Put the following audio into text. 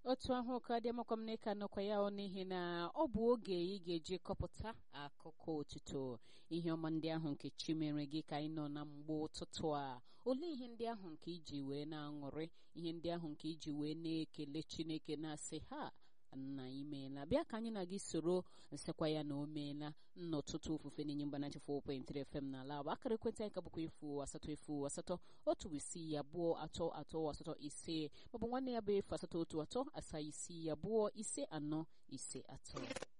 otu ahụ ka dị amakwa m n'ịka nọkwa ya ọ n'ihi na ọ bụ oge ị ga-eji kọpụta akụkọ otuto ihe ọma ndị ahụ nke chi mere gị ka anyị nọ na mgbe ụtụtụ a olee ihe ndị ahụ nke iji wee na-aṅụrị ihe ndị ahụ nke iji wee na-ekele chineke na-asị ha nna imeela bịa ka anyị na gị soro nsekwa ya na o meela n'ọtụtụ ofufe na-enye mgbanachi 4.3 FM n'ala bụ akara ekwentị anyị ka bụkwa efu asatọ efu asatọ otu isii abụọ atọ atọ asatọ ise maọbụ nwanne ya bụ efu asatọ otu atọ asaa isii abụọ ise anọ ise atọ